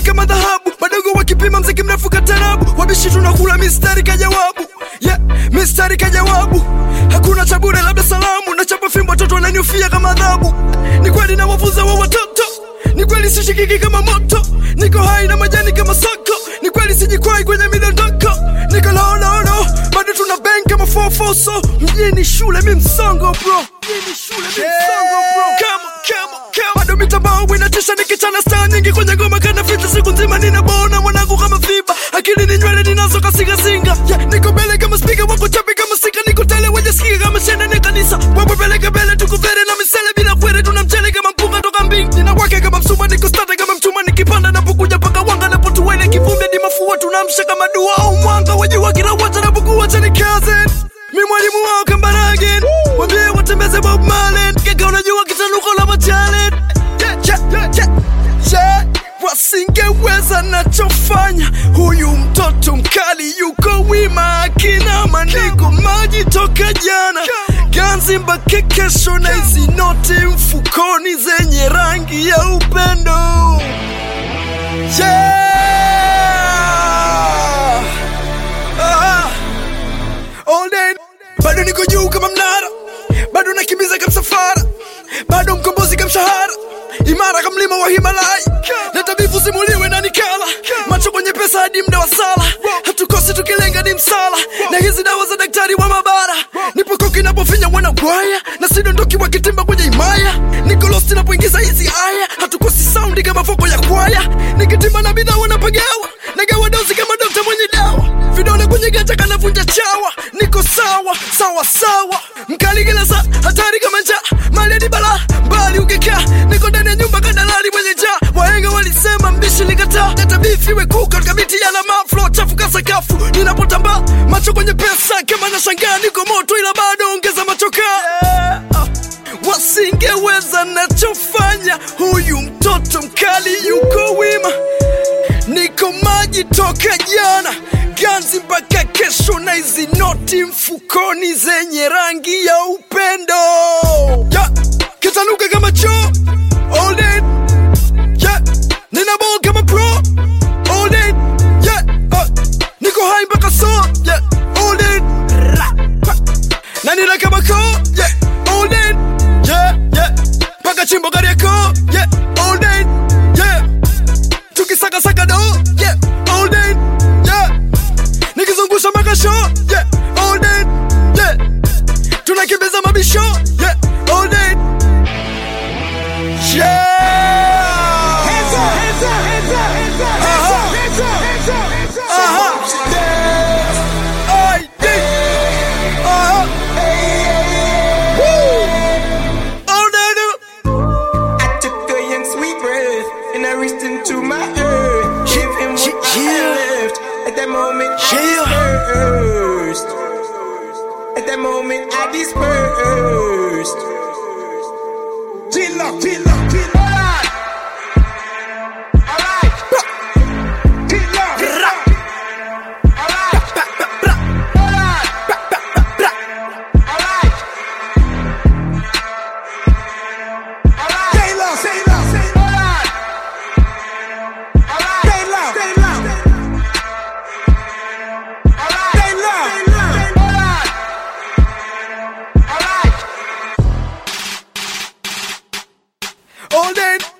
ni kama dhahabu madogo wakipima mziki mrefu katarabu wabishi tunakula mistari kajawabu yeah, mistari kajawabu hakuna cha bure labda salamu na chapa fimbo watoto wananiufia kama adhabu ni kweli na wavuza wa watoto ni kweli sishikiki kama moto niko hai na majani kama soko ni kweli sijikwai kwenye midondoko niko laolono bado tuna bang kama fofoso mjini shule mi msongo bro mjini shule mi msongo bro kama kama kama bado mitambao inatisha nikichana staa nyingi kwenye ngoma kana fita siku nzima ninabona mwanangu kama fiba akili ni nywele ninazo kasingasinga yeah, niko mbele kama spika wako chapi kama sika niko tele wenye sikika kama shenda ni kanisa wapo peleke mbele tukuvere na misele bila kwere tuna mchele kama mpunga toka mbingi nina wake kama msuma niko stata kama mchuma nikipanda napokuja paka wanga napotuwele kivumbi hadi mafua tunamsha kama dua au mwanga wajua kila wacha napokuwa chani kazi mi mwalimu wao kambaragin wambie watembeze Bob Marley kaka unajua kitanuko la matalent yeah, yeah, yeah, yeah. Yeah, wasingeweza nachofanya huyu mtoto mkali yuko wima akina maandiko maji toka jana ganzi mpaka kesho na hizi noti mfukoni zenye rangi ya upendo yeah! ah! all day bado niko juu kama mnara bado nakimbiza kama msafara bado mkombozi kama mshahara imara kama mlima wa himalaya na tabibu simuliwe na nikala macho kwenye pesa hadi mda wa sala hatukosi tukilenga ni msala na hizi dawa za daktari wa mabara nipo koki napofinya wana gwaya na sidondoki wakitimba kwenye imaya niko lost napoingiza hizi aya hatukosi saundi kama foko ya kwaya nikitimba na bidhaa wanapagawa nagawa dozi kama dokta mwenye dawa vidole kwenye gacha kanavunja chawa niko sawa sawa sawa mkali kila saa hatari kama njaa mali hadi balaa mbali ukikaa niko ndani ya nyumba kadalali mwenye njaa wahenga walisema mbishi likataa natabifiwe kuka kabiti ya lama flo chafuka sakafu ninapotambaa macho kwenye pesa kama nashangaa niko moto ila bado ongeza machoka yeah. wasingeweza nachofanya huyu mtoto mkali yuko wima niko maji toka jana ganzi mpaka kesho na hizi noti mfukoni zenye rangi ya upendo yeah. kitanuka kama choo all day yeah. nina ball kama pro all day yeah. uh. niko hai mpaka so yeah. all day Ra. Pa. na nina kama ko yeah. all day yeah. yeah. mpaka chimbo gari yako yeah. all day yeah tukisakasaka do yeah, all day yeah. nikizungusha makasho yeah, all day yeah. tunakimbiza mabisho yeah, all day yeah. Aha. Ay, yeah. Aha. Woo. All day do. I took a young sweet breath and I reached into my earth. Give him what I Yeah. had left. At that moment, I Yeah. dispersed. At that moment, I dispersed. Chill up, chill up, chill up. Alright. Chill up. Alright. Alright. Alright. Stay low, stay low, stay low. Alright. Alright. Stay low, stay low. Alright. Stay low, stay low. Alright. Alright. all day